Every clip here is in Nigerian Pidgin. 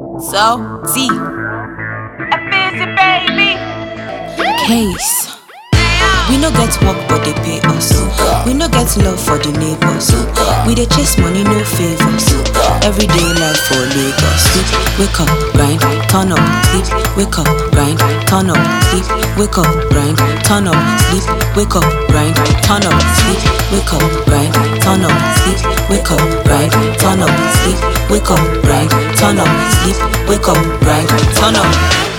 So, Z. A busy baby. Case. We no get work but they pay us. We no get love for the neighbors. We dey chase money, no favors. Everyday life for Lagos. Sleep, wake up, grind, turn up. Sleep, wake up, grind, turn up. Sleep, wake up, grind, turn up. Sleep, wake up, grind, turn up. Sleep, wake up, grind, turn up. Sleep, wake up, grind, turn up. Sleep, wake up, grind, turn up. Sleep, wake up, grind, turn up.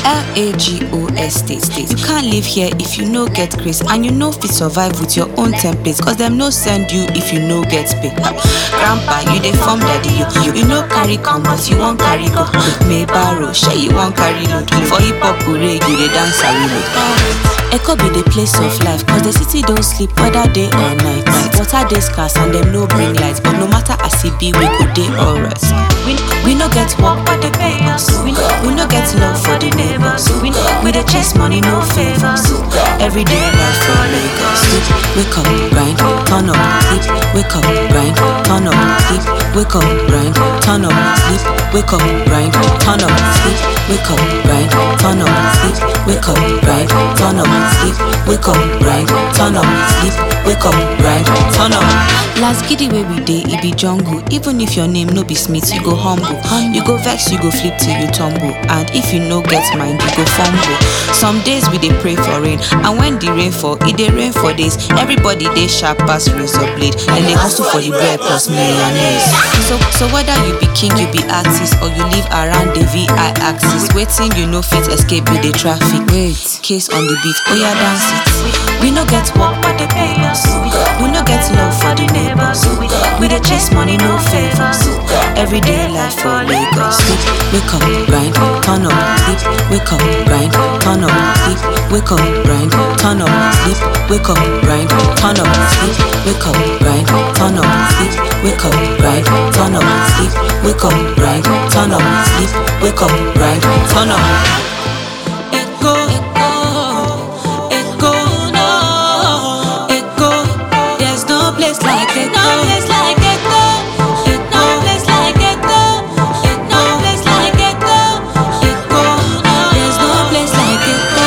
L-A-G-O-S state state. You can't live here if you no get grace and you no fit survive with your own templates cause them no send you if you no get pay. Grandpa, you dey form daddy you. You, you no carry come but you won't carry go. May borrow, shey you won't carry load. For hip hop hooray, you dey dance a reload. Echo be the place of life cause the city don't sleep whether day or night. Water dey scarce and them no bring light but no matter as it be we go dey alright. We, we no get work but they pay us. We, we no get love for the neighbors. We, we dey chase money no favors. Everyday life for Lagos. Sleep, wake up, grind, turn up. Sleep, wake up, grind, turn up. Sleep, wake up, grind, turn up. Sleep, wake up, grind, turn up. Sleep, wake up, grind, turn up. Sleep, wake up, grind, turn up. Sleep, wake up, grind, turn up. Sleep, wake up, grind, turn up. Last giddy way we dey, it be jungle. Even if your name no be Smith, you go humble. You go vex, you go flip till you tumble. And if you no get mind, you go fumble. Some days we dey pray for rain, and when the rain fall, it dey rain for days. Everybody dey sharp pass razor blade, and they hustle for the bread plus millionaires. So, so whether you be king, you be artist, or you live around the VI axis, waiting you no fit escape with the traffic. Wait, case on the beat, oh yeah, dance it. We no get work, but they pay us. We no get love for the neighbors. We dey chase money, no favors. Everyday life for Lagos. Sleep, wake up, grind, turn up. Sleep, wake up, grind, turn up. Sleep, wake up, grind, turn up. Sleep, wake up, grind, turn up. Sleep, wake up, grind, turn up. Sleep, wake up, grind, turn up. Sleep, wake up, grind, turn up. Sleep, wake up, grind, turn up. Echo, echo, echo, no, echo. There's no place like echo. No place like echo. No place like echo. No place like echo. Echo. There's no place like echo.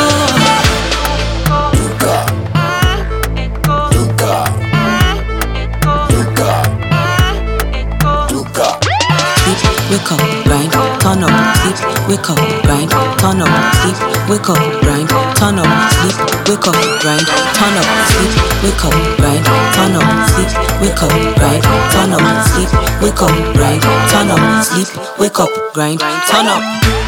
Sleep, wake up, grind, turn up. Sleep, wake up, grind, turn up. Sleep, wake up, grind, turn up. Sleep, wake up, grind, turn up. Sleep, wake up, grind, turn up. Sleep, wake up, grind, turn up. Sleep, wake up, grind, turn up. Sleep, wake up, grind, turn up.